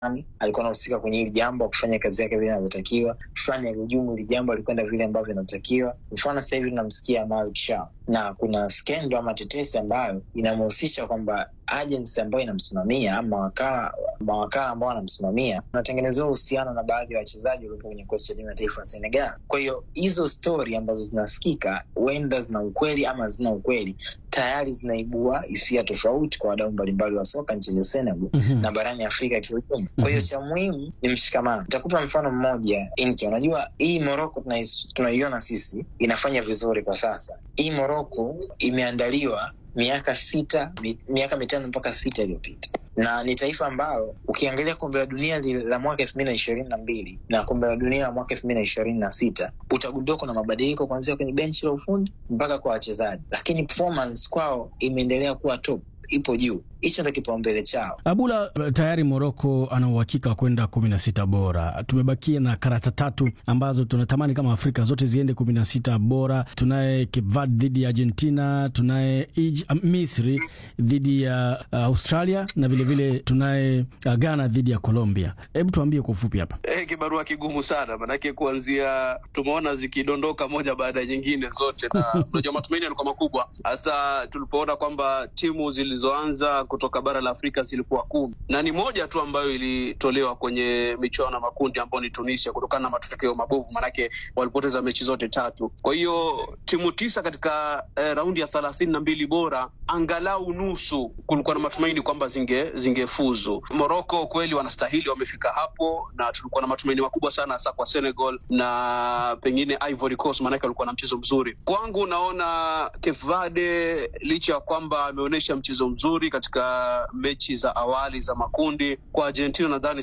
fulani alikuwa anahusika kwenye hili jambo, akufanya kazi yake vile inavyotakiwa, fulani alihujumu hili jambo, alikwenda vile ambavyo inavyotakiwa. Mfano sasa hivi tunamsikia Malik Shah na kuna skendo ama tetesi ambayo inamhusisha kwamba agency ambayo inamsimamia ama mawakala mawakala ambao wanamsimamia wanatengenezewa uhusiano na baadhi ya wachezaji waliopo kwenye kikosi cha timu ya taifa ya Senegal. Kwa hiyo hizo stori ambazo zinasikika huenda zina ukweli ama zina ukweli, tayari zinaibua hisia tofauti kwa wadau mbalimbali wa soka nchini Senegal Mhm. na barani Afrika kiujumla. Kwa hiyo Mhm. cha muhimu ni mshikamano. Nitakupa mfano mmoja Inki, unajua hii Morocco tunais- tunaiona sisi inafanya vizuri kwa sasa. Hii Morocco imeandaliwa miaka sita mi, miaka mitano mpaka sita iliyopita na ni taifa ambalo ukiangalia kombe la dunia li- la mwaka elfu mbili na ishirini na mbili na kombe la dunia la mwaka elfu mbili na ishirini na sita utagundua kuna mabadiliko kuanzia kwenye benchi la ufundi mpaka kwa wachezaji, lakini performance kwao imeendelea kuwa top, ipo juu. Hicho ndo kipaumbele chao. Abula, tayari Moroko ana uhakika wa kwenda kumi na sita bora. Tumebakia na karata tatu ambazo tunatamani kama Afrika zote ziende kumi na sita bora. Tunaye Cape Verde dhidi ya Argentina, tunaye Ij- uh, Misri dhidi ya uh, Australia na vilevile tunaye uh, Ghana dhidi ya Colombia. Hebu tuambie kwa ufupi hapa. Eh, kibarua kigumu sana manake, kuanzia tumeona zikidondoka moja baada ya nyingine zote, na unajua matumaini yalikuwa makubwa, hasa tulipoona kwamba timu zilizoanza kutoka bara la Afrika zilikuwa kumi na ni moja tu ambayo ilitolewa kwenye michuano ya makundi ambayo ni Tunisia kutokana na matokeo mabovu, manake walipoteza mechi zote tatu. Kwa hiyo timu tisa katika eh, raundi ya thelathini na mbili bora, angalau nusu, kulikuwa na matumaini kwamba zinge zingefuzu. Morocco kweli wanastahili, wamefika hapo, na tulikuwa na matumaini makubwa sana hasa kwa Senegal na pengine Ivory Coast, maanake walikuwa na mchezo mzuri. Kwangu naona Cape Verde licha ya kwamba ameonyesha mchezo mzuri katika mechi za awali za makundi, kwa Argentina nadhani